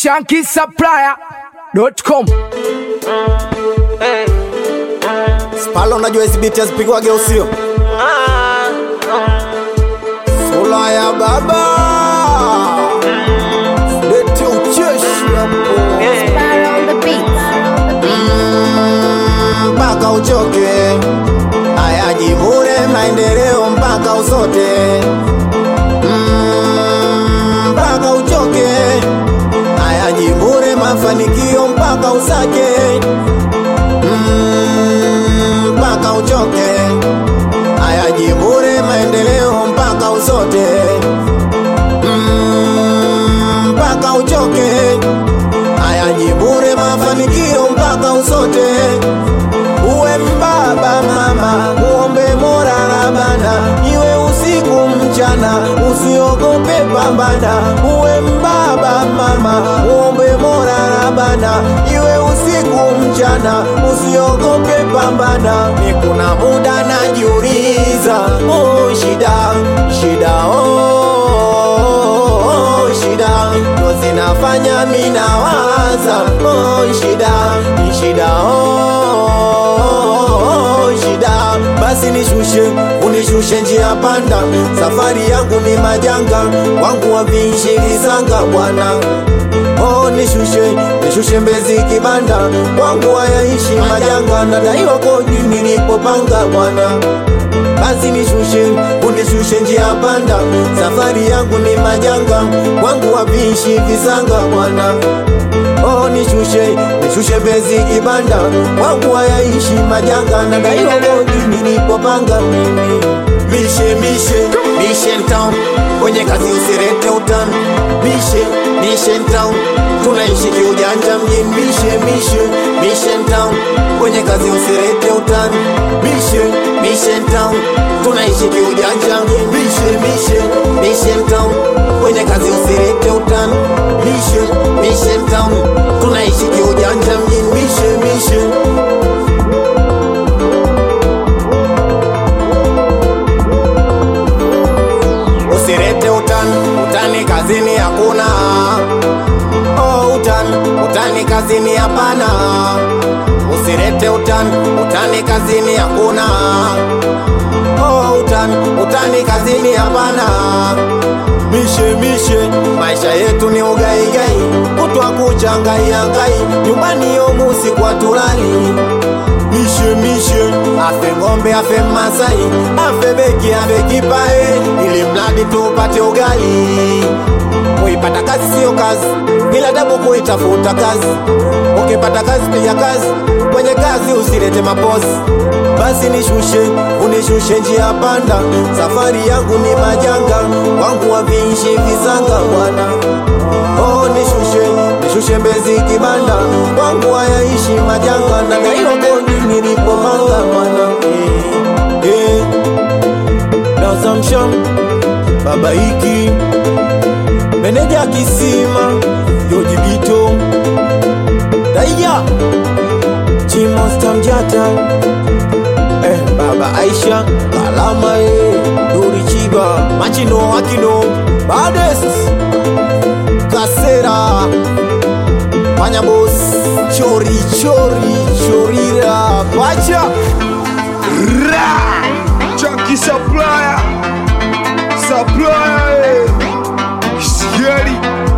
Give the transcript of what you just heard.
shankisupplier.com Spalo unajua hizi biti hazipigwage usio Sula ya baba Lete ucheshi hapo Spyro on the beat. mpaka uchoke ayajivune maendeleo mpaka usote Mm, mpaka uchoke ayajivune mafanikio mpaka usake Mm, mpaka uchoke ayajivune maendeleo mpaka usote Mm, mpaka uchoke ayajivune mafanikio mpaka usote uwe mbaba mama uombe mora rabana iwe usiku mchana usiogope pambana uwe mbaba mama uombe mora rabana iwe usiku mchana usiogope pambana ni kuna muda najiuliza oh, shida shida oh, shida ndo zinafanya minawaza oh, shida shida oh, shida basi nishushe unishushe njia panda safari yangu ni majanga wangu waviishi visanga bwana Oh, nishushe nishushe mbezi kibanda wangu hayaishi majanga nadaiwa kodi nilipopanga bwana basi nishushe unishushe njia panda safari yangu ni majanga wangu waviishi visanga bwana Oh, nishushe nishushe bezi kibanda wangu hayaishi majanga nadaiwa kodi nilipopanga mimi mishe mishe mishe town kwenye kazi usirete utani mishe mishe town tunaishi kiujanja mjini mishe mishe mishe town kwenye kazi usirete utani mishe mishe town tunaishi kiujanja mjini mishe mishe mishe town kwenye kazi usirete utani mishe mishe town tunaishi kiujanja mjini mishe mishe usirete utani utani kazini hakuna oh, utani utani kazini hapana usirete utani utani kazini hakuna oh, utani utani kazini hapana mishe mishe maisha yetu ni ugaigai kutwa kuchangaiangai nyumbani yomusi kwa tulali mishe mishe afe ng'ombe afe masai afe beki afe kipae ili mradi tupate ugali kuipata kazi siyo kazi ila tabu kuitafuta kazi ukipata kazi piga kazi kwenye kazi usilete mapozi basi nishushe unishushe njia panda safari yangu ni majanga wangu waviishi visanga bwana oh, nishushe nishushe mbezi kibanda wangu hayaishi majanga na daiwa kodi nilipomanga bwana eh, eh. Dasamsham baba hiki meneja kisima yojibito daiya chimosta mjata eh, baba aisha kalama e duri chiba machino akino bades kasera panyabos chori chori chorira pacha Ra! Chunky supplier Supplier eh. Scary